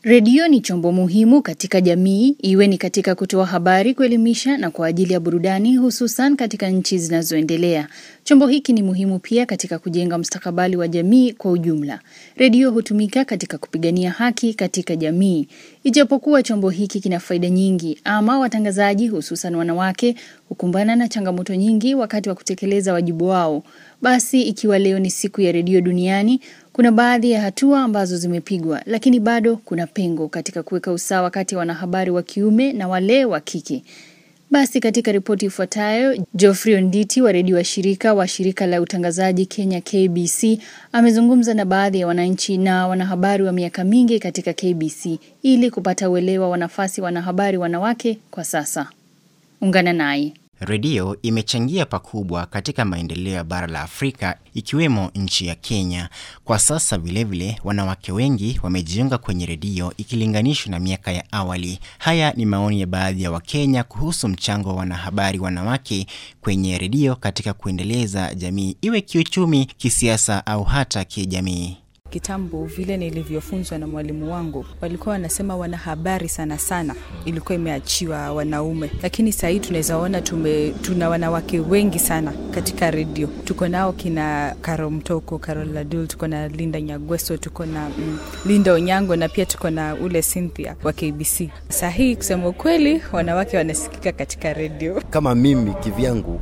Redio ni chombo muhimu katika jamii, iwe ni katika kutoa habari, kuelimisha na kwa ajili ya burudani, hususan katika nchi zinazoendelea. Chombo hiki ni muhimu pia katika kujenga mustakabali wa jamii kwa ujumla. Redio hutumika katika kupigania haki katika jamii. Ijapokuwa chombo hiki kina faida nyingi, ama watangazaji hususan wanawake hukumbana na changamoto nyingi wakati wa kutekeleza wajibu wao. Basi ikiwa leo ni siku ya redio duniani, kuna baadhi ya hatua ambazo zimepigwa, lakini bado kuna pengo katika kuweka usawa kati ya wanahabari wa kiume na wale wa kike. Basi katika ripoti ifuatayo, Geoffrey Onditi wa redio wa shirika wa shirika la utangazaji Kenya KBC amezungumza na baadhi ya wananchi na wanahabari wa miaka mingi katika KBC ili kupata uelewa wa nafasi wanahabari wanawake kwa sasa. Ungana naye. Redio imechangia pakubwa katika maendeleo ya bara la Afrika ikiwemo nchi ya Kenya. Kwa sasa vilevile, wanawake wengi wamejiunga kwenye redio ikilinganishwa na miaka ya awali. Haya ni maoni ya baadhi ya Wakenya kuhusu mchango wa wanahabari wanawake kwenye redio katika kuendeleza jamii, iwe kiuchumi, kisiasa au hata kijamii. Kitambo vile nilivyofunzwa na mwalimu wangu, walikuwa wanasema wanahabari sana sana ilikuwa imeachiwa wanaume, lakini saa hii tunaweza ona tume, tuna wanawake wengi sana katika redio. Tuko nao kina Karo Mtoko, Carol Ladul, tuko na Linda Nyagweso, tuko na mm, Linda Onyango na pia tuko na ule Cynthia wa KBC. Saa hii kusema ukweli, wanawake wanasikika katika redio. Kama mimi kivyangu,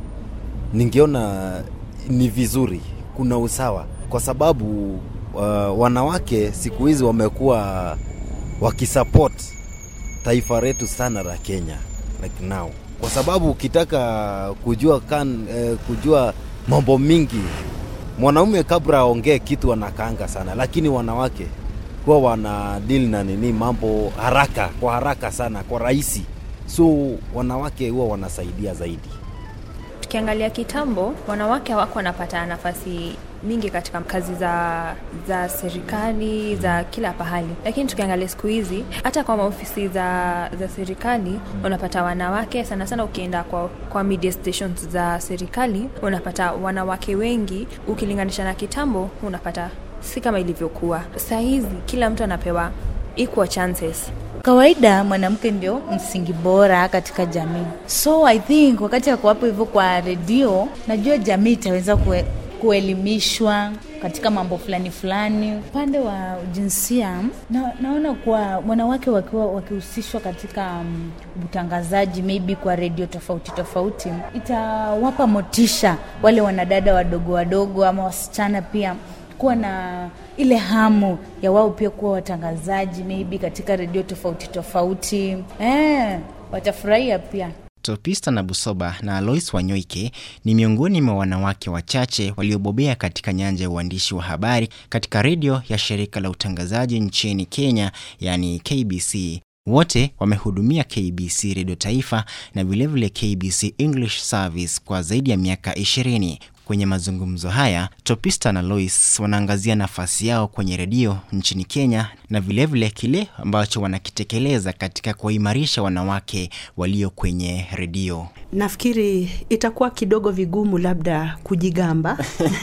ningeona ni vizuri, kuna usawa kwa sababu uh, wanawake siku hizi wamekuwa wakisupport taifa letu sana la Kenya like now, kwa sababu ukitaka kujua kan, eh, kujua mambo mingi, mwanaume kabla aongee kitu anakaanga sana, lakini wanawake huwa wana deal na nini mambo haraka kwa haraka sana kwa rahisi, so wanawake huwa wanasaidia zaidi. Tukiangalia kitambo, wanawake hawako wanapata nafasi mingi katika kazi za za serikali za kila pahali, lakini tukiangalia siku hizi hata kwa maofisi za za serikali unapata wanawake sana sana. Ukienda kwa, kwa media stations za serikali unapata wanawake wengi ukilinganisha na kitambo, unapata si kama ilivyokuwa. Saa hizi kila mtu anapewa equal chances. Kawaida mwanamke ndio msingi bora katika jamii, so I think wakati ya kuwapo hivyo kwa redio, najua jamii itaweza kue, kuelimishwa katika mambo fulani fulani. Upande wa jinsia na, naona kuwa wanawake wakiwa wakihusishwa katika um, utangazaji maybe kwa redio tofauti tofauti, itawapa motisha wale wanadada wadogo wadogo ama wasichana pia kuwa na ile hamu ya wao pia kuwa watangazaji maybe katika redio tofauti tofauti. Eh, watafurahia pia. Topista na Busoba na Alois Wanyoike ni miongoni mwa wanawake wachache waliobobea katika nyanja ya uandishi wa habari katika redio ya shirika la utangazaji nchini Kenya, yani KBC. Wote wamehudumia KBC redio taifa na vilevile KBC English Service kwa zaidi ya miaka 20. Kwenye mazungumzo haya Topista na Lois wanaangazia nafasi yao kwenye redio nchini Kenya na vilevile vile kile ambacho wanakitekeleza katika kuwaimarisha wanawake walio kwenye redio. Nafikiri itakuwa kidogo vigumu labda kujigamba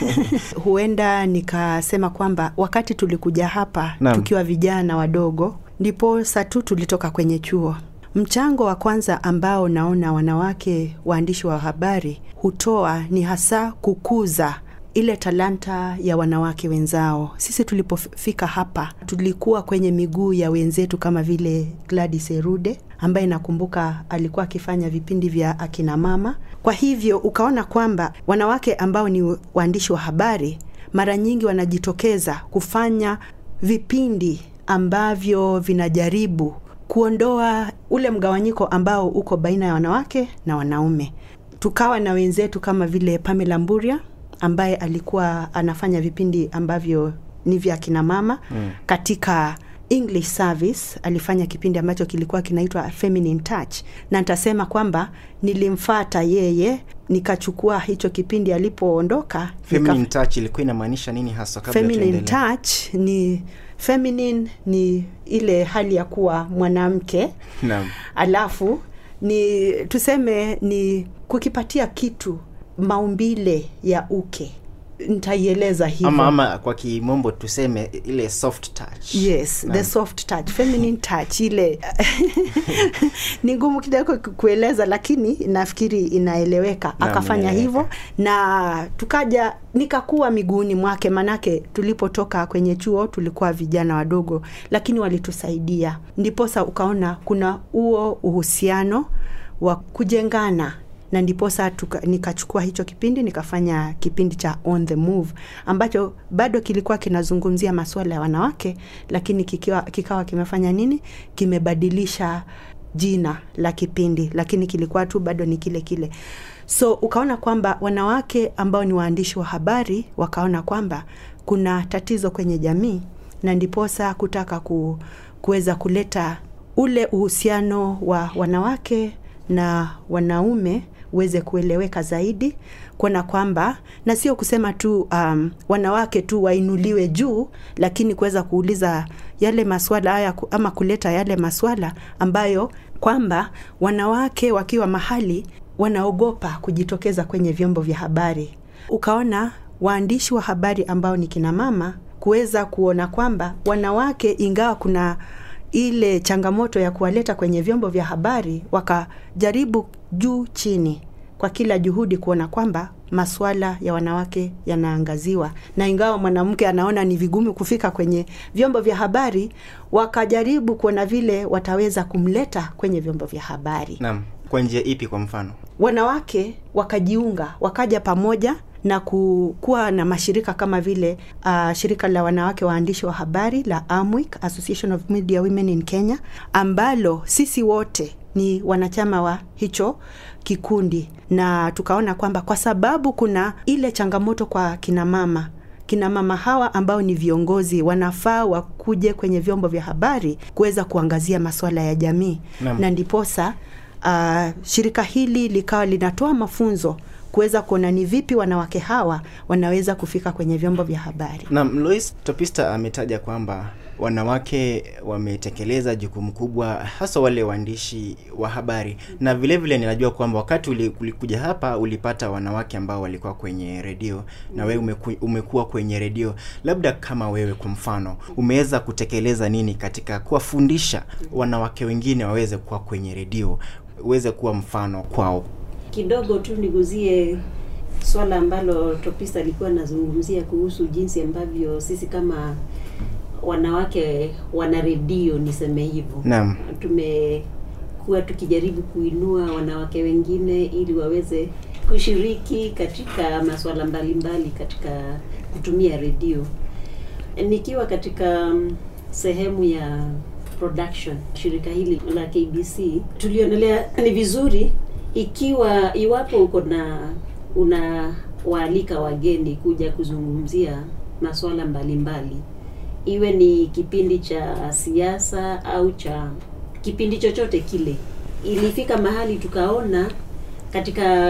huenda nikasema kwamba wakati tulikuja hapa Naam. tukiwa vijana wadogo, ndipo saa tu tulitoka kwenye chuo Mchango wa kwanza ambao naona wanawake waandishi wa habari hutoa ni hasa kukuza ile talanta ya wanawake wenzao. Sisi tulipofika hapa tulikuwa kwenye miguu ya wenzetu kama vile Gladys Erude ambaye nakumbuka alikuwa akifanya vipindi vya akina mama. Kwa hivyo ukaona kwamba wanawake ambao ni waandishi wa habari mara nyingi wanajitokeza kufanya vipindi ambavyo vinajaribu kuondoa ule mgawanyiko ambao uko baina ya wanawake na wanaume. Tukawa na wenzetu kama vile Pamela Mburia ambaye alikuwa anafanya vipindi ambavyo ni vya kina mama mm. Katika English Service alifanya kipindi ambacho kilikuwa kinaitwa Feminine Touch, na nitasema kwamba nilimfata yeye nikachukua hicho kipindi alipoondoka. Feminine touch ilikuwa inamaanisha nini hasa kabla Feminine tuendelee? touch ni feminine ni ile hali ya kuwa mwanamke Naam. alafu ni tuseme ni kukipatia kitu maumbile ya uke nitaieleza hivyo ama, ama kwa kimombo tuseme ile soft touch yes Naam. the soft touch feminine touch ile ni ngumu kidogo ku- kueleza lakini nafikiri inaeleweka Naam, akafanya inaeleweka. hivyo na tukaja nikakuwa miguuni mwake manake tulipotoka kwenye chuo tulikuwa vijana wadogo lakini walitusaidia ndiposa ukaona kuna huo uhusiano wa kujengana na ndiposa tuka, nikachukua hicho kipindi nikafanya kipindi cha on the move ambacho bado kilikuwa kinazungumzia masuala ya wanawake lakini kikiwa, kikawa kimefanya nini kimebadilisha jina la kipindi lakini kilikuwa tu bado ni kile kile so ukaona kwamba wanawake ambao ni waandishi wa habari wakaona kwamba kuna tatizo kwenye jamii na ndiposa kutaka ku, kuweza kuleta ule uhusiano wa wanawake na wanaume uweze kueleweka zaidi kuona kwamba na sio kusema tu um, wanawake tu wainuliwe juu lakini kuweza kuuliza yale maswala haya ku- ama kuleta yale maswala ambayo kwamba wanawake wakiwa mahali wanaogopa kujitokeza kwenye vyombo vya habari ukaona waandishi wa habari ambao ni kina mama kuweza kuona kwamba wanawake ingawa kuna ile changamoto ya kuwaleta kwenye vyombo vya habari wakajaribu juu chini kwa kila juhudi kuona kwamba maswala ya wanawake yanaangaziwa na ingawa mwanamke anaona ni vigumu kufika kwenye vyombo vya habari wakajaribu kuona vile wataweza kumleta kwenye vyombo vya habari naam kwa njia ipi kwa mfano wanawake wakajiunga wakaja pamoja na ku- kuwa na mashirika kama vile uh, shirika la wanawake waandishi wa habari la AMWIC, Association of Media Women in Kenya, ambalo sisi wote ni wanachama wa hicho kikundi, na tukaona kwamba kwa sababu kuna ile changamoto kwa kina mama kina mama hawa ambao ni viongozi wanafaa wakuje kwenye vyombo vya habari kuweza kuangazia masuala ya jamii Naam. na ndiposa uh, shirika hili likawa linatoa mafunzo kuweza kuona ni vipi wanawake hawa wanaweza kufika kwenye vyombo vya habari Naam, Lois Topista ametaja kwamba wanawake wametekeleza jukumu kubwa hasa wale waandishi wa habari na vile vile ninajua kwamba wakati uli- ulikuja hapa ulipata wanawake ambao walikuwa kwenye redio na wewe umeku, umekuwa kwenye redio labda kama wewe kwa mfano umeweza kutekeleza nini katika kuwafundisha wanawake wengine waweze kuwa kwenye redio uweze kuwa mfano kwao kidogo tu niguzie swala ambalo Topista alikuwa anazungumzia kuhusu jinsi ambavyo sisi kama wanawake wana redio niseme hivyo Naam. tumekuwa tukijaribu kuinua wanawake wengine ili waweze kushiriki katika masuala mbalimbali katika kutumia redio nikiwa katika mm, sehemu ya production shirika hili la KBC tulionelea ni vizuri ikiwa iwapo uko na unawaalika wageni kuja kuzungumzia masuala mbalimbali iwe ni kipindi cha siasa au cha kipindi chochote kile ilifika mahali tukaona katika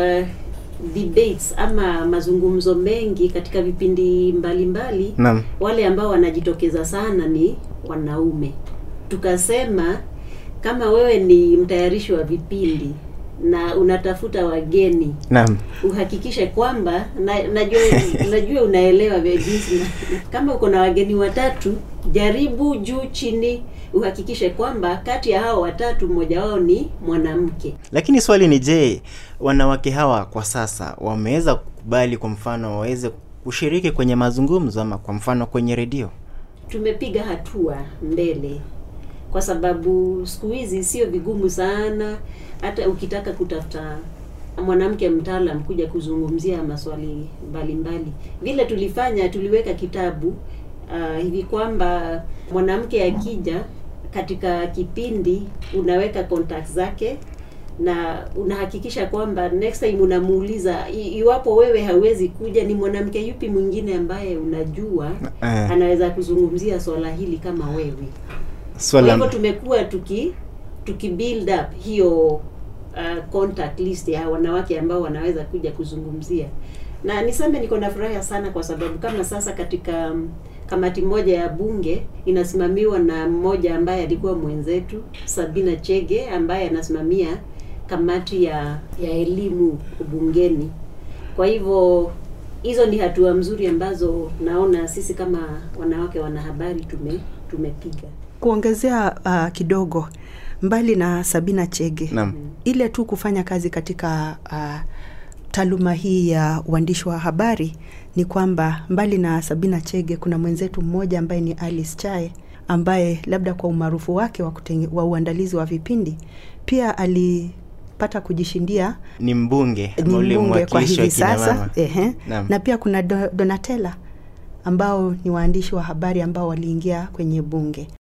debates ama mazungumzo mengi katika vipindi mbalimbali Naam. wale ambao wanajitokeza sana ni wanaume tukasema kama wewe ni mtayarishi wa vipindi na unatafuta wageni Naam. uhakikishe kwamba na, najua najua unaelewa vya jinsi na- kama uko na wageni watatu jaribu juu chini uhakikishe kwamba kati ya hao watatu mmoja wao ni mwanamke Lakini swali ni je, wanawake hawa kwa sasa wameweza kukubali kwa mfano waweze kushiriki kwenye mazungumzo ama kwa mfano kwenye redio? tumepiga hatua mbele kwa sababu siku hizi sio vigumu sana hata ukitaka kutafuta mwanamke mtaalam kuja kuzungumzia maswali mbalimbali vile tulifanya tuliweka kitabu uh, hivi kwamba mwanamke akija katika kipindi unaweka contact zake na unahakikisha kwamba next time unamuuliza i- iwapo wewe hauwezi kuja ni mwanamke yupi mwingine ambaye unajua Eh. anaweza kuzungumzia swala hili kama wewe kwa Swala hivyo tumekuwa tuki tuki build up hiyo uh, contact list ya wanawake ambao wanaweza kuja kuzungumzia na niseme niko na furaha sana kwa sababu kama sasa katika um, kamati moja ya bunge inasimamiwa na mmoja ambaye alikuwa mwenzetu Sabina Chege ambaye anasimamia kamati ya ya elimu bungeni kwa hivyo hizo ni hatua mzuri ambazo naona sisi kama wanawake wanahabari tume tumepiga. Kuongezea uh, kidogo, mbali na Sabina Chege Naam. ile tu kufanya kazi katika uh, taaluma hii ya uandishi wa habari ni kwamba mbali na Sabina Chege kuna mwenzetu mmoja ambaye ni Alice Chae ambaye labda kwa umaarufu wake wa, kutenge, wa uandalizi wa vipindi pia alipata kujishindia Ni mbunge ni ule mbunge kwa mwakilishi wa hivi kina sasa mama. ehe. Naam. na pia kuna Do, Donatella ambao ni waandishi wa habari ambao waliingia kwenye bunge